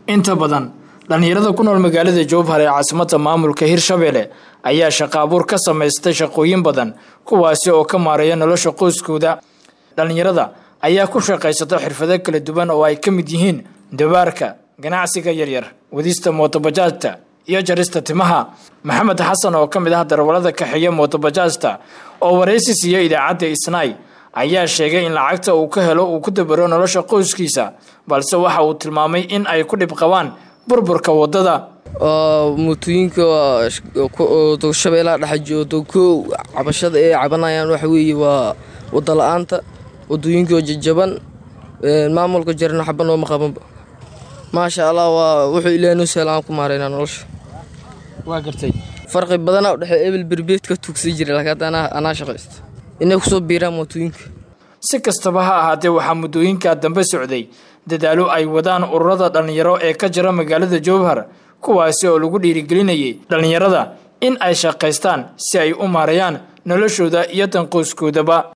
inta badan dhallinyarada ku nool magaalada jowhar ee caasimada maamulka hirshabelle ayaa shaqo abuur ka samaystay shaqooyin badan kuwaasi oo ka maareeya nolosha qoyskooda dhallinyarada ayaa ku shaqaysata xirfado kala duwan oo ay ka mid yihiin dabaarka ganacsiga yaryar wadista mootobajaajta iyo jarista timaha maxamed xasan oo ka mid ah darawalada kaxeeya mootobajaajta oo waraysi siiya idaacadda isnaay ayaa sheegay in lacagta uu ka helo uu ku dabaro nolosha qoyskiisa balse waxa uu tilmaamay in ay ku dhib qabaan burburka wadada mootooyinka shabeelaha dhexjooto koow cabashada ay cabanayaan waxa weeye waa wada la-aanta wadooyinkaoo jajaban maamulka jarna xaba nooma qabanba maasha allah waa wuxuu ilaahay noo sahla aan ku maareynaa nolosha waa gartay farqi badanaa udhexeeya ebel berbeed ka tuugsan jira laakiin hadda anaa shaqaysta inay kusoo biiraan mootooyinka si kastaba ha ahaatee waxaa muddooyinkaa dambe socday dadaalo ay wadaan ururada dhallinyaro ee ka jira magaalada jowhar kuwaasi oo lagu dhiirigelinayay dhallinyarada in ay shaqaystaan si ay u maareeyaan noloshooda iyo danqoyskoodaba